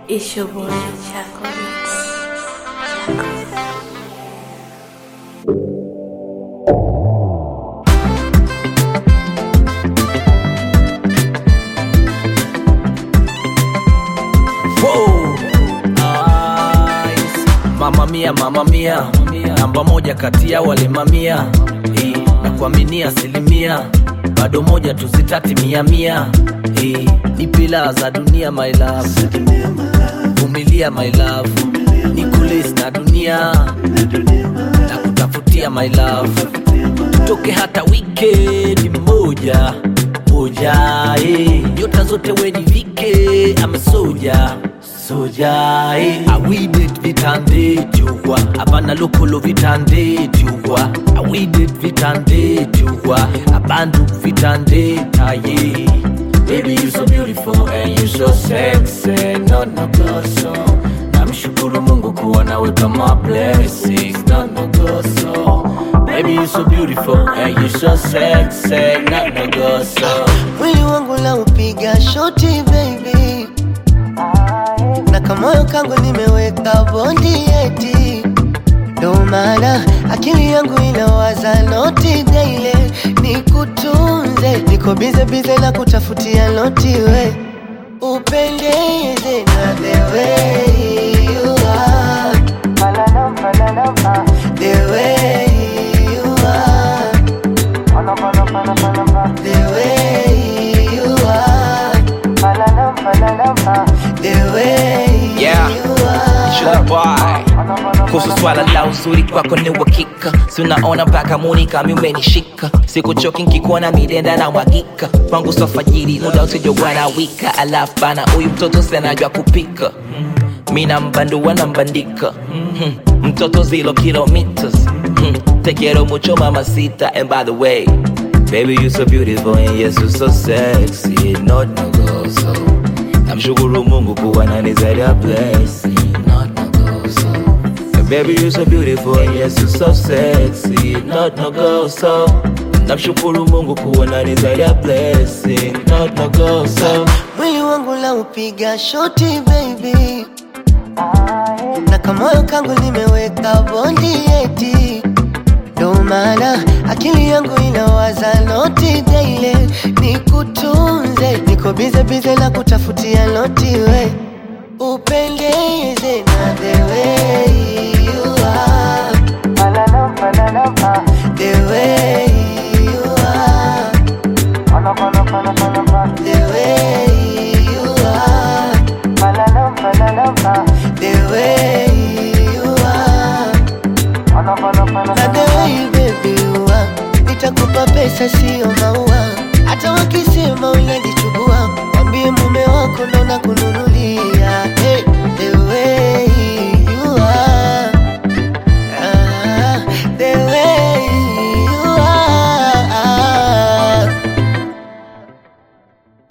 It's your boy, Chaco Mix. Chaco. Wow. Nice. Mama mia, mama mia, namba moja kati ya wale mamia Eh, na kuaminia asilimia bado moja tuzitati mia mia Eh, ni pila za dunia my love vumilia my love ni kulis na dunia na kutafutia my love tutoke hata wikendi moja moja eh. nyota zote wenivike amesoja soja eh. awidet vitande jugwa abana lokolo vitande jugwa awidet vitande jugwa abandu vitande taye Baby, you so beautiful and you so sexy, not no goso. Namshukuru Mungu kuwa nawe kama blessings, not no goso. Baby, you so beautiful and you so sexy, not no goso. mwili wangu la upiga shoti baby, na kamoyo kangu nimeweka bondi eti, ndo maana akili yangu inawaza noti daile, nikutunze, niko bize bize na kutafutia noti we upendeze na the way you are, the way you are the way you are, the way Yeah. you are. Sure boy. kuhusu swala la uzuri kwako ni uhakika si unaona mpaka muni kami umenishika sikuchoki nkikuona midenda na mwagika kwangu sofajiri muda usijowana wika alafu bana huyu mtoto senajwa kupika mina mbandua na mbandika Mhm. mtoto zilo kilometers Mhm. te quiero mucho mamacita and by the way baby you so beautiful and yes you so sexy not no go so namshukuru mungu kuwa nanizalia blessing not no go so Baby, you so beautiful, and yes, you so sexy, not no go so. Namshukuru Mungu kuwa nani zaidi ya blessing, not no go so. mwili wangu la upiga shoti baby, na kamoyo kangu nimeweka bondi eti, ndo maana akili yangu inawaza noti daile, nikutunze, niko bize bize na kutafutia noti we upendeze na the way you are, the way you are. The way you are, the way you are, na the way baby you are, nitakupa pesa sio maua, hata wakisema unajichubua